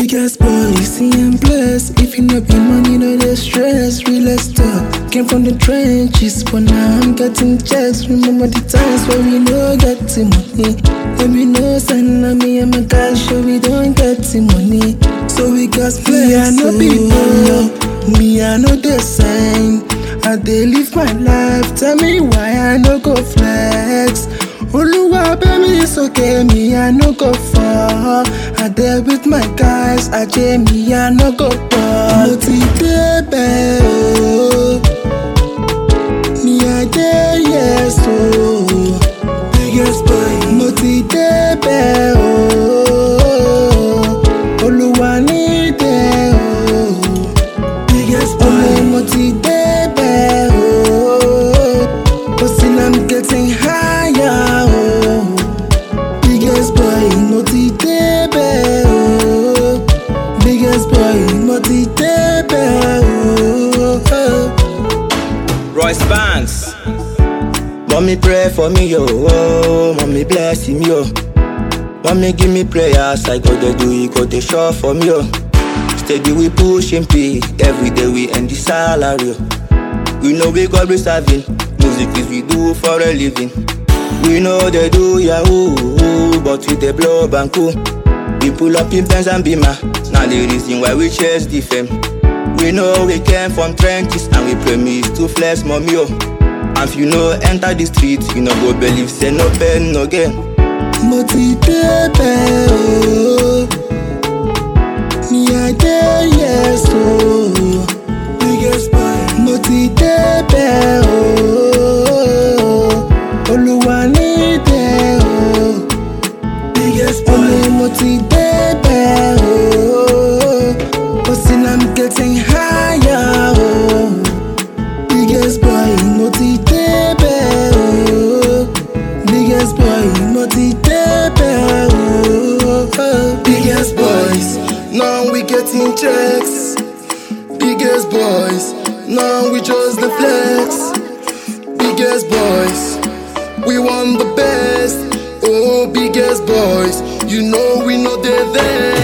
Biggest boy, see I'm blessed. If you no be money, no the stress. Real talk. Came from the trenches, but now I'm getting checks. Remember the times where we no get the money. When we no send na me and my guys, sure we don't get the money. So we got flex. Me I no people, me I know the sign. I dey live my life. Tell me why I no go flex. Oluwa baby sókè mi I no go fall. I dey with my guys, ajé mi I no go fall. Mo ti débẹ̀ o, mi I dey yes o. Biggest boy. Mo ti débẹ̀ o, Olúwa ní dé o. Biggest boy. Ọmọ mo ti débẹ̀ o, but still I'm getting higher o. Biggest boy, mo ti débẹ̀ o. Biggest boy, mo ti débẹ̀ o. Royce Banks. Mommy pray for me, yo. Oh, mommy bless him, yo. Mommy give me prayers, I go to do it, go to show for me, yo. Steady we pushing P, every day we end the salary. yo. We know we God be serving, music is we do for a living. We know they do yahoo, but we they blow banku. We pull up in Benz and Beamer, now the reason why we chase the fame. We know we came from trenches and we promise to flex mommy yo. And if you know enter the street, you know go believe say no pain no gain. Mo ti débẹ̀ o. Mi I dey yes o. Biggest boy. Mo ti débẹ̀ o. Olúwa ní dé o. Biggest boy. Ọmọ mo ti débẹ̀ o. But still I'm getting higher o. Biggest boy, mo ti débẹ̀ o. Biggest boy, mo ti débẹ̀ o. Biggest boys, now we getting checks. Biggest boys, now we just the flex. Biggest boys, we want the best. Oh, biggest boys, you know we know they're there.